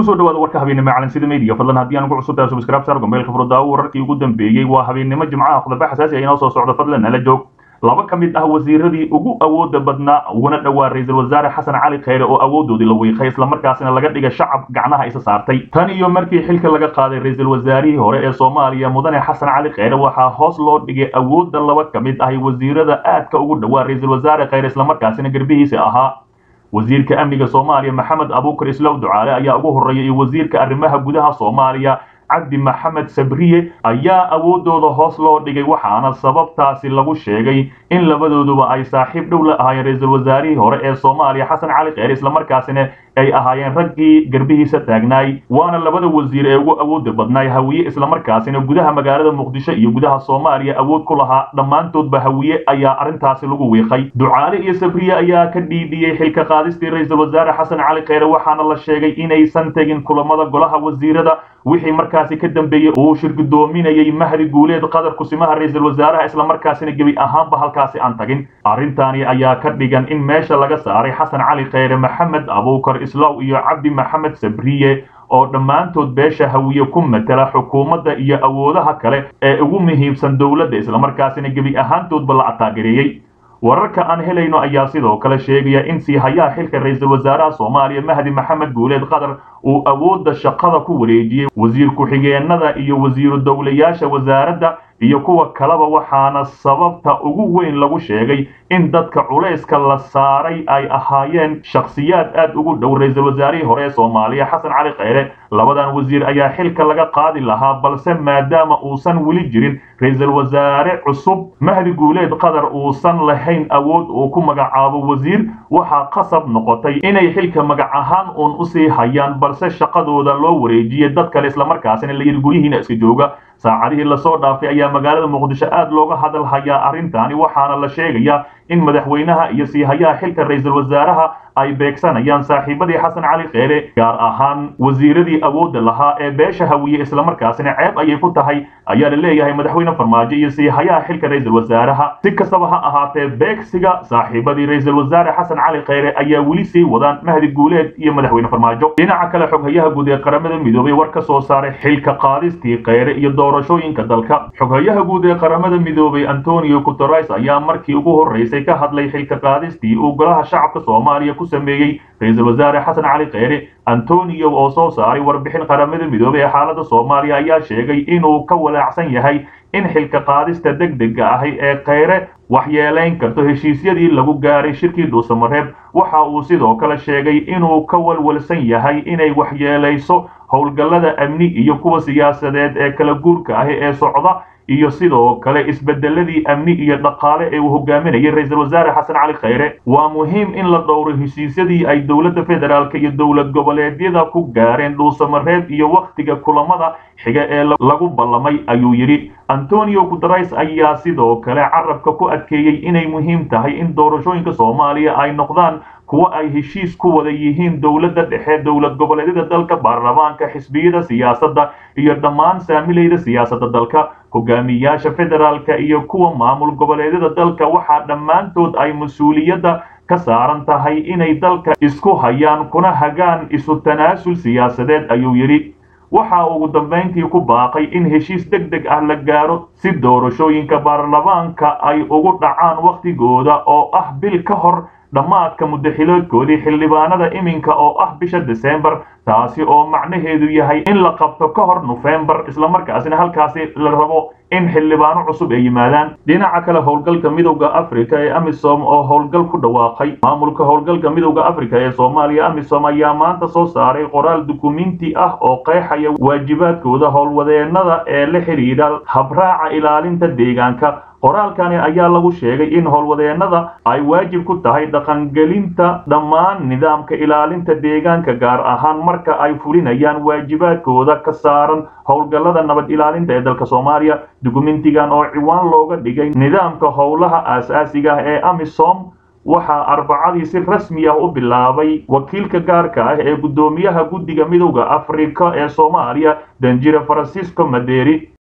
kusoo dhawaada warka habeennimo calansida media fadlan haddii aan ugu cusubtahay subscribe saar gombeelka furdaawo wararkii ugu dambeeyey waa habeennimo jimcaha khudaba xasaasi ah inoo soo socdo fadlan nala joog laba ka mid ah wasiiradii ugu awooda badnaa uguna dhowaa ra-iisul wasaare xasan cali kheyre oo awoodoodii la wiiqay islamarkaasina laga dhigay shacab gacnaha isa saartay tan iyo markii xilka laga qaaday ra-iisul wasaarihii hore ee soomaaliya mudane xasan cali kheyre waxaa hoos loo dhigay awoodda laba ka mid ahi wasiirada aadka ugu dhowaa ra-iisul wasaare kheyre islamarkaasina garbihiisa ahaa wasiirka amniga soomaaliya maxamed abuukar islow ducaale ayaa ugu horreeyay iyo wasiirka arrimaha gudaha soomaaliya cabdi maxamed sabriye ayaa awoodooda hoos loo dhigay waxaana sababtaasi lagu sheegay in labadooduba ay saaxiib dhow la ahaayeen ra-iisul wasaarihii hore ee soomaaliya xasan cali kheyre islamarkaasina ay ahaayeen raggii garbihiisa taagnaay waana labada wasiir ee ugu awooda badnaay hawiye islamarkaasina gudaha magaalada muqdisho iyo gudaha soomaaliya awood ku lahaa dhammaantoodba hawiye ayaa arrintaasi lagu wiiqay ducaale iyo sabriye ayaa ka dhiidhiyey xilka qaadistii ra-iisul wasaare xasan cali kheyre waxaana la sheegay inaysan tegin kulamada golaha wasiirada wixii markaasi ka dambeeyey uu shirgudoominayay mahdi guuleed qadar kusimaha ra-iisul wasaaraha islamarkaasina gebi ahaanba halkaasi aan tagin arrintaani ayaa ka dhigan in meesha laga saaray xasan cali kheyre maxamed abuukar islaw iyo cabdi maxamed sabriye oo dhammaantood beesha hawiye ku matela xukuumadda iyo awoodaha kale ee ugu muhiimsan dowladda islamarkaasina gebi ahaantoodba la ataagereeyey wararka aan helayno ayaa sidoo kale sheegaya in siihayaha xilka ra-iisul wasaaraha soomaaliya mahdi maxamed guuleed qadar uu awoodda shaqada ku wareejiyey wasiir ku-xigeenada iyo wasiiru dowlayaasha wasaaradda iyo kuwa kaleba waxaana sababta ugu weyn lagu sheegay in dadka culayska la saaray ay ahaayeen shakhsiyaad aad ugu dhow ra-iisul wasaarihii hore ee soomaaliya xasan cali kheyre labadan wasiir ayaa xilka laga qaadi lahaa balse maadaama uusan weli jirin ra-iisul wasaare cusub mahdi guuleed qadar uusan lahayn awood uu ku magacaabo wasiir waxaa qasab noqotay inay xilka magac ahaan uun usii hayaan balse shaqadooda loo wareejiyay dad kale islamarkaasina la yidhi guryihiina iska jooga saacadihii lasoo dhaafay ayaa magaalada muqdisho aad looga hadal hayaa arrintaani waxaana la sheegayaa in madaxweynaha iyo siihayaha xilka ra-iisul wasaaraha ay beegsanayaan saaxiibadii xasan cali kheyre gaar ahaan wasiiradii awoodda lahaa ee beesha hawiye islamarkaasina ceeb ayay ku tahay ayaa la leeyahay madaxweyne farmaajo iyo siihayaha xilka ra-iisul wasaaraha si kastaba ha ahaatee beegsiga saaxiibadii ra-iisul wasaare xasan cali kheyre ayaa weli sii wadaan mahdi guuleed iyo madaxweyne farmaajo dhinaca kale xoghayaha guud ee qaramada midoobay war ka soo saaray xilka qaadistii kheyre iyo doorashooyinka dalka xoghayaha guud ee qaramada midoobay antonio guteres ayaa markii ugu horreysay ka hadlay xilka qaadistii uu golaha shacabka soomaaliya ku sameeyey ra-iisul wasaare xasan cali kheyre antonio oo soo saaray warbixin qaramada midoobey ee xaaladda soomaaliya ayaa sheegay inuu ka walaacsan yahay in xilka qaadista deg dega ahi ee kheyre waxyeelayn karto heshiisyadii lagu gaaray shirkii dhuusamareeb waxa uu sidoo kale sheegay inuu ka walwalsan yahay inay waxyeelayso howlgallada amni iyo kuwa siyaasadeed ee kala guurka ahi ee socda iyo sidoo kale isbedeladii amni iyo dhaqaale ee uu hogaaminayay ra-iisul wasaare xasan cali kheyre waa muhiim in la dhowro heshiisyadii ay dowladda federaalk iyo dowlad goboleedyada ku gaareen dhuusamareeb iyo wakhtiga kulamada xiga ee lagu ballamay ayuu yidhi antonio guteres ayaa sidoo kale carabka ku adkeeyey inay muhiim tahay in doorashooyinka soomaaliya ay noqdaan kuwa ay heshiis ku wada yihiin dowladda dhexe dowlad goboleedyada dalka baarlamaanka xisbiyada siyaasadda iyo dhammaan saamilayda siyaasadda dalka hogaamiyaasha federaalka iyo kuwa maamul goboleedyada dalka waxaa dhammaantood ay mas-uuliyadda ka saaran tahay inay dalka isku hayaan kuna hagaan isu tanaasul siyaasadeed ayuu yidhi waxa ugu dambayntii ku baaqay in heshiis deg deg ah la gaaro si doorashooyinka baarlamaanka ay ugu dhacaan wakhtigooda oo ah bil ka hor dhammaadka muddaxiloodkoodii xildhibaanada iminka oo ah bisha desembar taasi oo macnaheedu yahay in la qabto ka hor nofembar islamarkaasina halkaasi la rabo in xildhibaano cusub ay yimaadaan dhinaca kale howlgalka midowda africa ee amisom oo howlgal ku dhawaaqay maamulka howlgalka midowda africa ee soomaaliya amisom ayaa maanta soo saaray qoraal dukumenti ah oo qeexaya waajibaadkooda howlwadeenada ee la xidhiidha habraaca ilaalinta deegaanka qoraalkani ayaa lagu sheegay in howlwadeenada ay waajib ku tahay dhaqangelinta dhammaan nidaamka ilaalinta deegaanka gaar ahaan marka ay fulinayaan waajibaadkooda ka saaran howlgallada nabad ilaalinta ee dalka soomaaliya dukumentigan oo ciwaan looga dhigay nidaamka howlaha aasaasiga ah ee amisom waxaa arbacadii si rasmi ah u bilaabay wakiilka gaarka ah ee guddoomiyaha guddiga midowda afrika ee soomaaliya danjire francisco maderi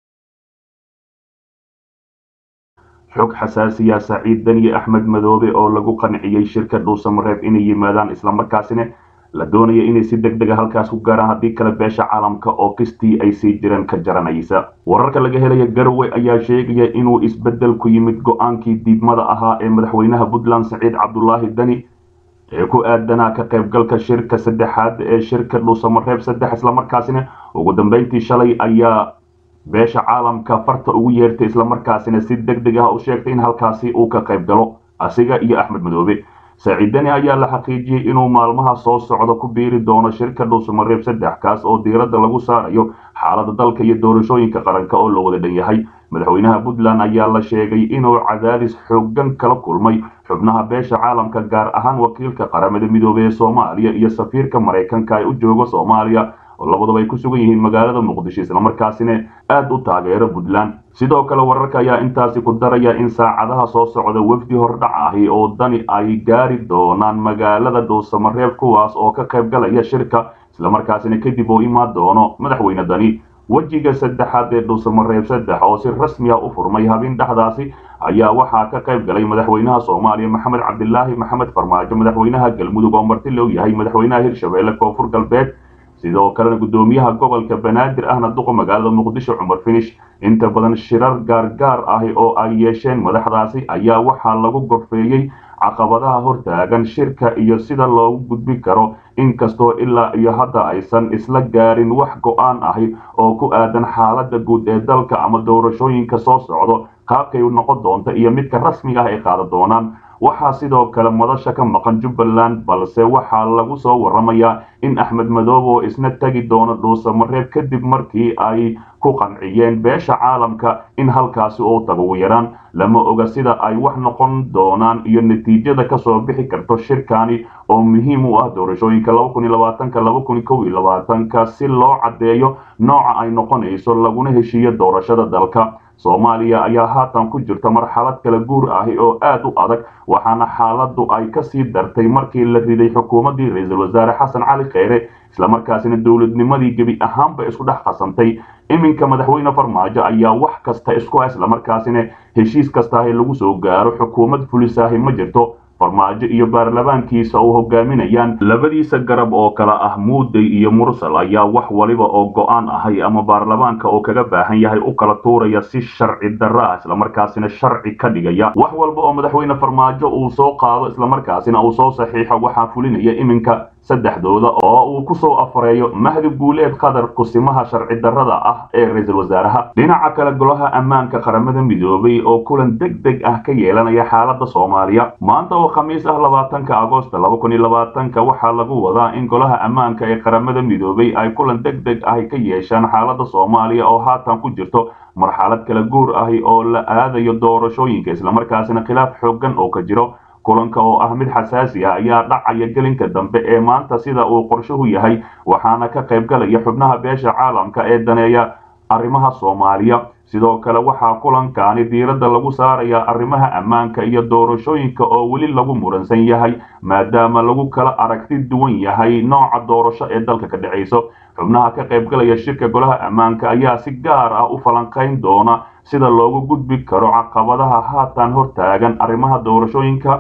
xog xasaasiya saciid daniye axmed madoobe oo lagu qanciyey shirka dhuusamareeb inay yimaadaan islamarkaasina la doonaya inay si deg dega halkaas ku gaaraan haddii kale beesha caalamka oo kistii ay sii jireen ka jaranaysa wararka laga helaya garowe ayaa sheegaya inuu isbeddel ku yimid go-aankii diidmada ahaa ee madaxweynaha puntland saciid cabdulaahi dani ee ku aadanaa ka qaybgalka shirka saddexaad ee shirka dhuusamareeb saddex islamarkaasina ugu dambeyntii shalay ayaa beesha caalamka farta ugu yeertay islamarkaasina si deg deg ah u sheegtay in halkaasi uu ka qayb galo asiga iyo axmed madoobe saaciidani ayaa la xaqiijiyey inuu maalmaha soo socda ku biiri doono shirka dhuusamareeb saddex kaas oo diiradda lagu saarayo xaaladda dalka iyo doorashooyinka qaranka oo loo wada dhan yahay madaxweynaha puntland ayaa la sheegay inuu cadaadis xooggan kala kulmay xubnaha beesha caalamka gaar ahaan wakiilka qaramada midoobey ee soomaaliya iyo safiirka maraykanka ee u jooga soomaaliya oo labadaba ay ku sugan yihiin magaalada muqdisho islamarkaasina aada u taageero puntland sidoo kale wararka ayaa intaasi ku daraya in saacadaha soo socda wefdi hordhac ahi oo dani ay gaari doonaan magaalada dhuusamareeb kuwaas oo ka qayb galaya shirka islamarkaasina kadib oo imaan doono madaxweyne dani wejiga saddexaad ee dhuusamareeb saddex oo si rasmi ah u furmay habeen dhexdaasi ayaa waxaa ka qayb galay madaxweynaha soomaaliya maxamed cabdilaahi maxamed farmaajo madaxweynaha galmudug oo marti loo yahay madaxweynaha hirshabeelle koonfur galbeed sidoo kalena guddoomiyaha gobolka banaadir ahna duqa magaalada muqdisho cumar finish inta badan shirar gaargaar ahi oo ay yeesheen madaxdaasi ayaa waxaa lagu gorfeeyey caqabadaha hortaagan shirka iyo sida loogu gudbi karo inkastoo ilaa iyo hadda aysan isla gaarin wax go-aan ahi oo ku aadan xaaladda guud ee dalka ama doorashooyinka soo socdo qaabkay noqon doonta iyo midka rasmiga ah ay qaadan doonaan waxaa sidoo kale madasha ka maqan jubbaland balse waxaa lagu soo waramayaa in axmed madoobe oo isna tegi doono dhuusamareeb kadib markii ay ku qanciyeen beesha caalamka in halkaasi uu tago ugu yaraan lama oga sida ay wax noqon doonaan iyo natiijada kasoo bixi karto shirkani oo muhiim u ah doorashooyinka ka si loo caddeeyo nooca ay noqonayso laguna heshiiyo doorashada dalka soomaaliya ayaa haatan ku jirta marxalad kala guur ahi oo aad u adag waxaana xaaladdu ay kasii dartay markii la riday xukuumaddii ra-iisul wasaare xasan cali kheyre islamarkaasina dowladnimadii gebi ahaanba isku dhex qasantay iminka madaxweyne farmaajo ayaa wax kasta isku ah islamarkaasina heshiis kastaahi lagu soo gaaro xukuumad fulisaahi ma jirto farmaajo iyo baarlamaankiisa oo hogaaminayaan labadiisa garab oo kale ah muuday iyo mursal ayaa wax waliba oo go-aan ahay ama baarlamaanka oo kaga baahan yahay u kala tuuraya si sharci darro ah islamarkaasina sharci ka dhigaya wax walba oo madaxweyne farmaajo uu soo qaado islamarkaasina uu soo saxiixo waxaa fulinaya iminka saddexdooda oo uu ku soo afareeyo mahdi guuleed qadar kusimaha sharci darrada ah ee ra-iisul wasaaraha dhinaca kale golaha ammaanka qaramada midoobay oo kulan deg deg ah ka yeelanaya xaaladda soomaaliya maanta oo khamiis ah labaatanka agosto laba kun iyo labaatanka waxaa lagu wadaa in golaha ammaanka ee qaramada midoobay ay kulan deg deg ah ka yeeshaan xaaladda soomaaliya oo haatan ku jirto marxalad kala guur ahi oo la aadayo doorashooyinka islamarkaasina khilaaf xooggan oo ka jiro kulanka oo ah mid xasaasi ah ayaa dhacaya gelinka dambe ee maanta sida uu qorshuhu yahay waxaana ka qayb galaya xubnaha beesha caalamka ee daneeya arrimaha soomaaliya sidoo kale waxaa kulankaani diiradda lagu saarayaa arrimaha ammaanka iyo doorashooyinka oo weli lagu muransan yahay maadaama lagu kala aragti duwan yahay nooca doorasho ee dalka ka dhacayso xubnaha ka qayb galaya shirka golaha ammaanka ayaa si gaar ah u falanqayn doona sida loogu gudbi karo caqabadaha haatan hortaagan arrimaha doorashooyinka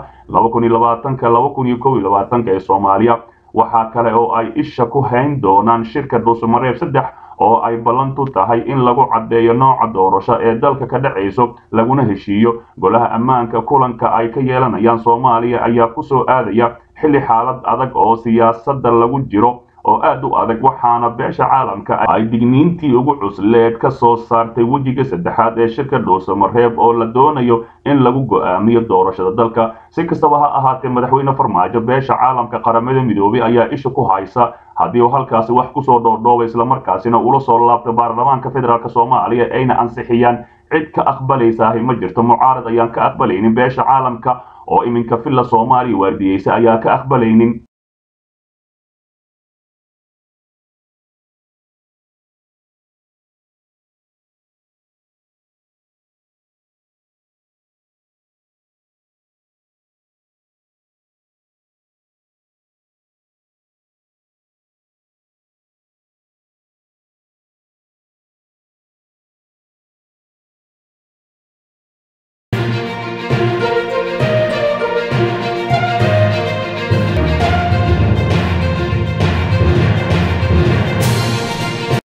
ee soomaaliya waxaa kale oo ay isha ku hayn doonaan shirka dhuusamareeb saddex oo ay ballantu tahay in lagu caddeeyo nooca doorasho ee dalka ka dhacayso laguna heshiiyo golaha ammaanka kulanka ay ka yeelanayaan soomaaliya ayaa ku soo aadaya xilli xaalad adag oo siyaasadda lagu jiro oo aad u adag waxaana beesha caalamka ay digniintii ugu cusleed ka soo saartay wejiga saddexaad ee shirka dhuusamareeb oo la doonayo in lagu go'aamiyo doorashada dalka si kastaba ha ahaatee madaxweyne farmaajo beesha caalamka qaramada midoobay ayaa isha ku haysa haddii uu halkaasi wax kusoo dhoordhooba islamarkaasina ula soo laabta baarlamaanka federaalk soomaaliya ayna ansixiyaan cid ka aqbalaysaahi ma jirto mucaarad ayaan ka aqbalaynin beesha caalamka oo iminka villa soomaaliya waardiyeysa ayaa ka aqbalaynin